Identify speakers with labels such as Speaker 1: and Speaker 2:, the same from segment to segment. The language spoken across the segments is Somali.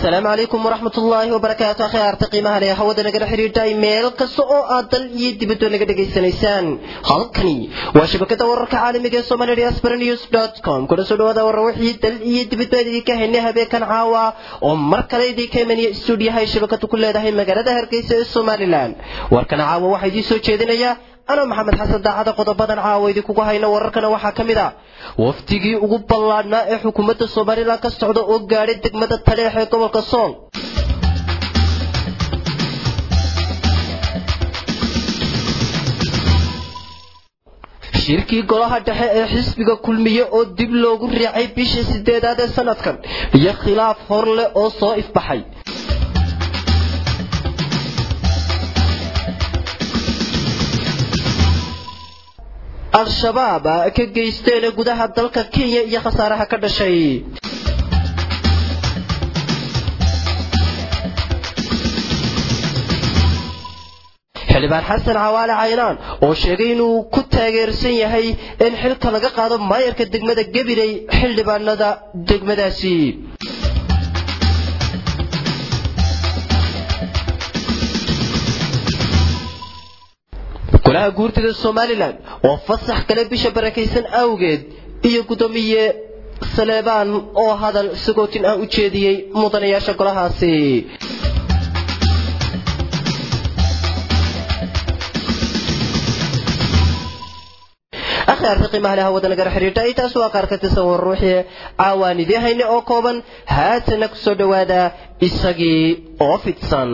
Speaker 1: asalaamu calaykum waraxmat ullaahi wabarakaatu akhyaarta qiimaha leh hawada nagala xidhiidhay meel kasta oo aad dal iyo dibadoo naga dhegaysanaysaan halkani waa shabakada wararka caalamiga ee somali diaspora news com kuna soo dhawaada warra wixii dal iyo dibadoo idinka haynay habeenkan caawa oo mar kale idinka imaniya stuudiyaha ay shabakadu ku leedahay magaalada hargeysa ee somalilan warkan caawa waxaa idiin soo jeedinaya anoo maxamed xasan daacada qodobadan caawa idinkugu hayno wararkana waxaa ka mid a wafdigii ugu ballaadhnaa ee xukuumadda somalilan ka socda oo gaadhay degmada taleex ee gobolka sool shirkii golaha dhexe ee xisbiga kulmiye oo dib loogu riixay bishii sideedaad ee sanadkan iyo khilaaf hor leh oo soo ifbaxay al-shabaab ka geysteen gudaha dalka kenya iyo khasaaraha ka dhashay xildhibaan xasan cawaale caynaan oo sheegay inuu ku taageersan yahay in xilka laga qaado maayarka degmada gabiley xildhibaanada degmadaasi golaha guurtida somalilan oo fasax kale bisha barakaysan awgeed iyo guddoomiye saleebaan oo hadal sagootin ah u jeediyey mudanayaasha golahaasi akhyaarta qiimaha leh hawada nagala xidhiidha intaas waa qaar ka tirsan war ruuxii caawaan idii hayne oo kooban haatana kusoo dhowaada isagii oo fidsan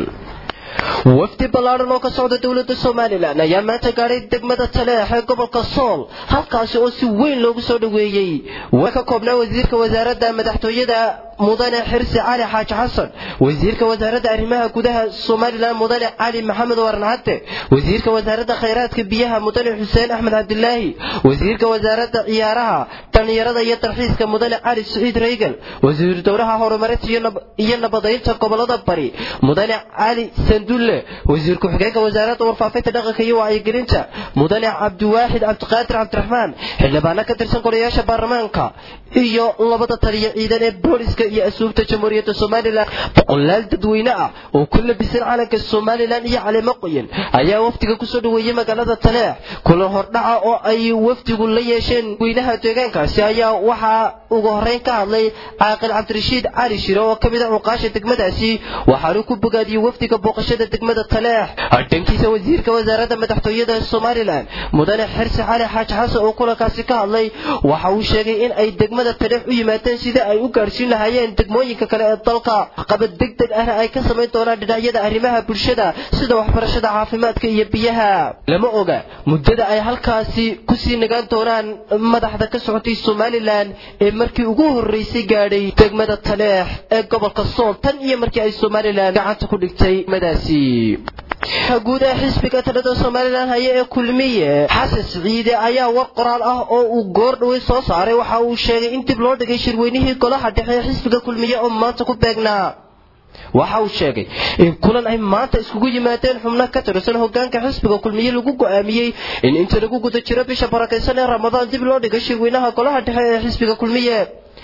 Speaker 1: wafdi ballaadhan oo ka socda dowladda somalilan ayaa maanta gaadhay degmada taleex ee gobolka sool halkaasi oo si weyn loogu soo dhoweeyey waa ka koobnaa wasiirka wasaaradda madaxtooyada mudane xirsi cali xaaji xasan wasiirka wasaaradda arrimaha gudaha somalilan mudane cali maxamed waran cadde wasiirka wasaaradda khayraadka biyaha mudane xuseen axmed cabdilaahi wasiirka wasaaradda ciyaaraha dhallinyarada iyo dalxiiska mudane cali siciid reygal wasiir dowlaha horumarinta iyo nabadaynta gobolada bari mudane cali sandulle wasiir ku-xigeenka wasaaradda warfaafinta dhaqanka iyo wacyigelinta mudane cabdiwaaxid cabdiqaadir cabdiraxmaan xildhibaano ka tirsan golayaasha baarlamaanka iyo labada taliya ciidan ee booliska iyo asuubta jamhuuriyadda somalilan boqolaal dadweyne ah oo ku labisan calanka somalilan iyo caleemo qoyan ayaa wafdiga kusoo dhoweeyey magaalada taleex kulan hordhaca oo ay wafdigu la yeesheen weynaha deegaankaasi ayaa waxaa ugu horeyn ka hadlay caaqil cabdirashiid cali shire oo ka mid a cuqaasha degmadaasi waxaanu ku bogaadiyey wafdiga booqashada degmada taleex dhankiisa wasiirka wasaaradda madaxtooyada somalilan mudane xirsi cali xaaji xasan oo kulankaasi ka hadlay waxa uu sheegay in ay degmada taleex u yimaadeen sida ay u gaadhsiin lahaayeen degmooyinka kale ee dalka qabad degdeg ahna ay ka samayn doonaan dhinacyada arrimaha bulshada sida waxbarashada caafimaadka iyo biyaha lama oga muddada ay halkaasi kusii nagaan doonaan madaxda ka socotay somalilan ee markii ugu horreysay gaadhay degmada taleex ee gobolka sool tan iyo markii ay somalilan gacanta ku dhigtay degmadaasi guud ee xisbiga talada somalilan haya ee kulmiye xasan siciide ayaa war qoraal ah oo uu goor dhawey soo saaray waxa uu sheegay in dib loo dhigay shirweynihii golaha dhexe ee xisbiga kulmiye oo maanta ku beegnaa waxa uu sheegay in kulan ay maanta iskugu yimaadeen xubno ka tirsan hogaanka xisbiga kulmiye lagu go'aamiyey in inta lagu guda jiro bisha barakaysan ee ramadaan dib loo dhigay shirweynaha golaha dhexe ee xisbiga kulmiye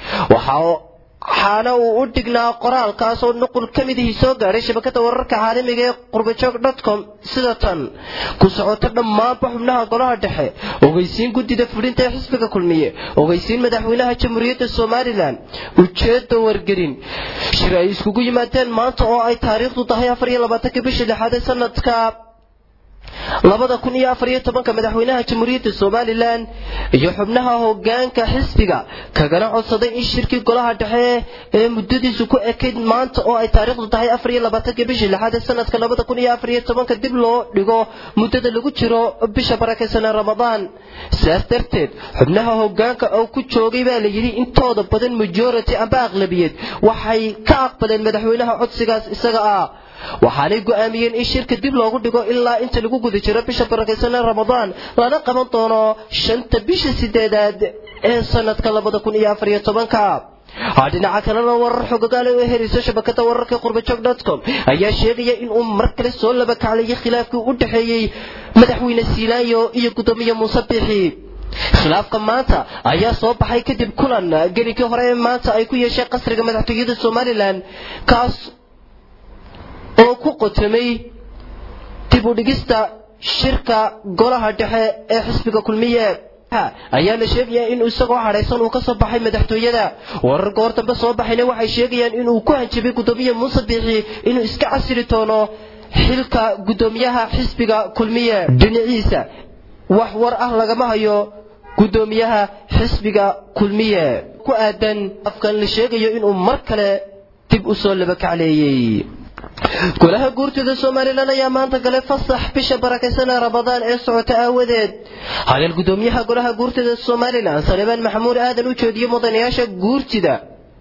Speaker 1: waxaana uu u dhignaa qoraalkaas oo nuqul ka midihii soo gaadhay shabakada wararka caalamiga ee qurbajoog dotcom sida tan ku socota dhammaanba xubnaha golaha dhexe ogeysiin guddida fulinta ee xisbiga kulmiye ogeysiin madaxweynaha jamhuuriyadda somalilan ujeedda wargelin shir ay iskugu yimaadeen maanta oo ay taariikhdu tahay afar iyo labaatanka bishii lixaad ee sanadka labada kun iyo afar iyo tobanka madaxweynaha jamhuuriyadda somalilan iyo xubnaha hogaanka xisbiga kagana codsaday in shirkii golaha dhexe ee muddadiisu ku ekayd maanta oo ay taariikhdu tahay afar iyo labaatanka bishii lixaad ee sanadka labada kun iyo afar iyo tobanka dib loo dhigo muddada lagu jiro bisha barakaysan ee ramadaan sidaas darteed xubnaha hogaanka oo ku joogay baa la yidhi intooda badan majority amba aqlabiyad waxay ka aqbaleen madaxweynaha codsigaas isaga ah waxaanay go'aamiyeen in shirka dib loogu dhigo ilaa inta lagu guda jiro bisha barakaysan ee ramadaan lana qaban doono shanta bisha sideedaad ee sanadka labada kun iyo afar iyo tobanka dhinaca kalena warar xogagaale oo herayso shabakada wararka qurbajoog dotcom ayaa sheegaya inuu mar kale soo laba kaclayay khilaafkii u dhexeeyey madaxweyne siilaayo iyo guddoomiye muuse bixi khilaafka maanta ayaa soo baxay kadib kulan gelinkii hore ee maanta ay ku yeesheen qasriga madaxtooyada somalilan kaas oo ku qotamay dib u dhigista shirka golaha dhexe ee xisbiga kulmiye ayaa la sheegayaa in isagoo hadhaysan uu ka soo baxay madaxtooyada warar goor dambe soo baxayna waxay sheegayaan inuu ku hanjabay guddoomiye muuse biixi inuu iska casiri doono xilka guddoomiyaha xisbiga kulmiye dhinaciisa wax war ah lagama hayo guddoomiyaha xisbiga kulmiye ku aadan afkan la sheegayo inuu mar kale dib u soo labakacleeyey golaha guurtida somalilan ayaa maanta galay fasax bisha barakaysanee ramadaan ee socota aawadeed hadal guddoomiyaha golaha guurtida somalilan salebaan maxamuud aadan u jeediyey mudanayaasha guurtida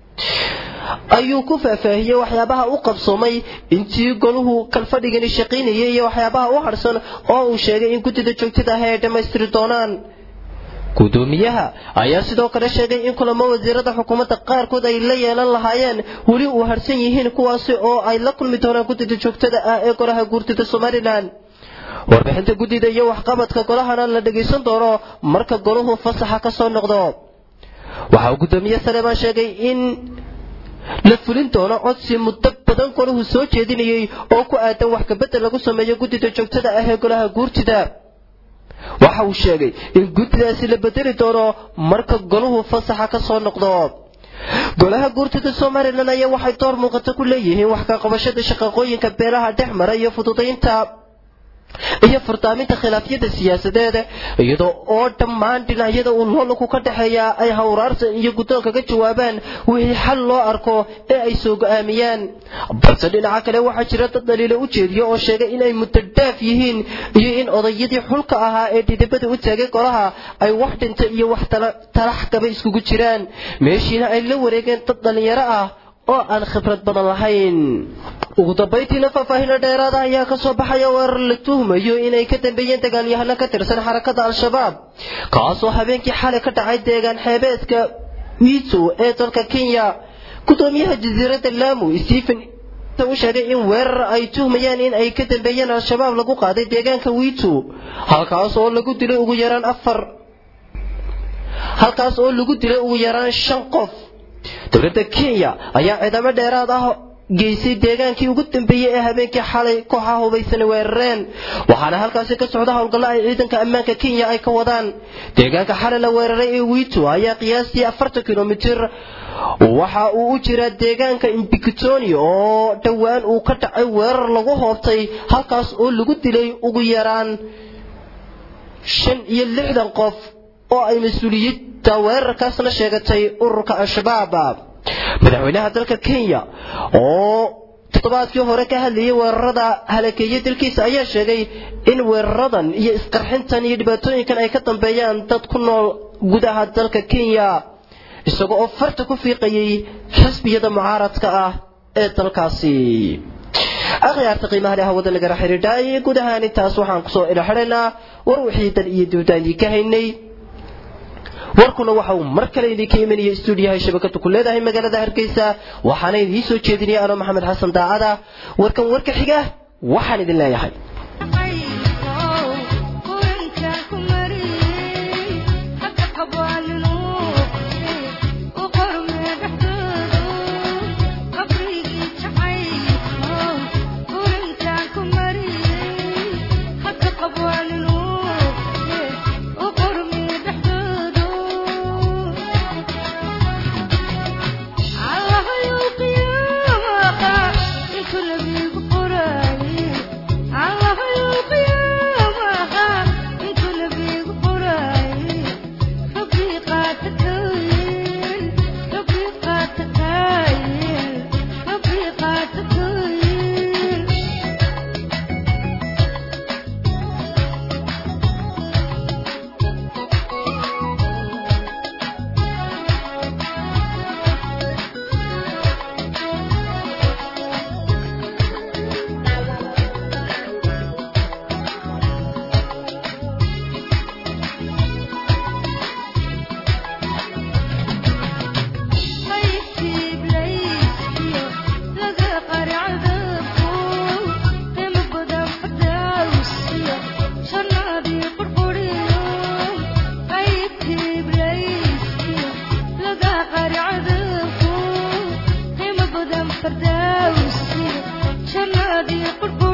Speaker 1: ayuu ku faahfaahiyey waxyaabaha u qabsoomay intii goluhu kalfadhigani shaqaynayay iyo waxyaabaha u harsan oo uu sheegay in guddida joogtada ah ay dhammaystiri doonaan guddoomiyaha ayaa sidoo kale sheegay in kulamo wasiirada xukuumadda qaarkood ay la yeelan lahaayeen weli uu harsan yihiin kuwaasi oo ay la kulmi doonaan guddida joogtada ah ee golaha guurtida somalilan warbixinta guddida iyo waxqabadka golahana la dhagaysan doono marka golahu fasaxa ka soo noqdo waxa uu guddoomiye saleebaan sheegay in la fulin doono codsi muddo badan golahu soo jeedinayay oo ku aadan wax kabedel lagu sameeyo guddida joogtada ah ee golaha guurtida waxa uu sheegay in guddidaasi la bedeli doono marka golahu fasaxa ka soo noqdo golaha guurtida somalilan ayaa waxay door muuqata ku leeyihiin wax ka qabashada shaqaqooyinka beelaha dhex mara iyo fududaynta iyo furdaaminta khilaafyada siyaasadeed iyadoo oo dhammaan dhinacyada uu loolaku ka dhexeeya ay hawraarta iyo guddoonka ka jawaabaan wixii xal loo arko ee ay soo go'aamiyaan balse dhinaca kale waxaa jira dad dhaliilo u jeediya oo sheegay inay muddo dhaaf yihiin iyo in odayadii xulka ahaa ee dhidibada u taagay golaha ay wax dhinta iyo wax talax gaba iskugu jiraan meeshiina ay la wareegeen dad dhallinyaro ah oo aan khibrad badan lahayn ugu dambayntiina faahfaahino dheeraada ayaa ka soo baxaya weerar la tuhmayo inay ka dambeeyeen dagaalyahano ka tirsan xarakada al-shabaab kaasoo habeenkii xalay ka dhacay deegaan xeebeedka wiito ee dalka kenya guddoomiyaha jasiiradda laamu stephen u sheegay in weerar ay tuhmayaan in ay ka dambeeyeen al-shabaab lagu qaaday deegaanka wiito halkaas oo lagu dilay ugu yaraan afar halkaas oo lagu dilay ugu yaraan shan qof dowladda kenya ayaa ciidamo dheeraad ah geysay deegaankii ugu dambeeyey ee habeenkii xalay kooxaha hubaysana weerareen waxaana halkaasi ka socda howlgallo ay ciidanka ammaanka kenya ay ka wadaan deegaanka xalay la weeraray ee wiito ayaa qiyaastii afartan kilomitir waxa uu u jiraa deegaanka imbikitoni oo dhowaan uu ka dhacay weerar lagu hoobtay halkaas oo lagu dilay ugu yaraan shan iyo lixdan qof oo ay mas-uuliyadda weerarkaasna sheegatay ururka al-shabaab madaxweynaha dalka kenya oo toddobaadkii hore ka hadlayay weerarada halakeeye dalkiisa ayaa sheegay in weeraradan iyo isqarxintan iyo dhibaatooyinkan ay ka dambeeyaan dad ku nool gudaha dalka kenya isaga oo farta ku fiiqayay xisbiyada mucaaradka ah ee dalkaasi akhyaarta qiimaha leh hawada nagala xidhiidhaay guud ahaan intaas waxaan kusoo idhaxidhaynaa war wixii dan iyo dibdaan idinka haynay warkuna waxa uu mar kale idinka imanaya stuudiyaha shabakadu ku leedahay magaalada hargeysa waxaana idiin soo jeedinaya anoo maxamed xasan daacada warkan warka xiga waxaan idin leeyahay
Speaker 2: jannadii qurbo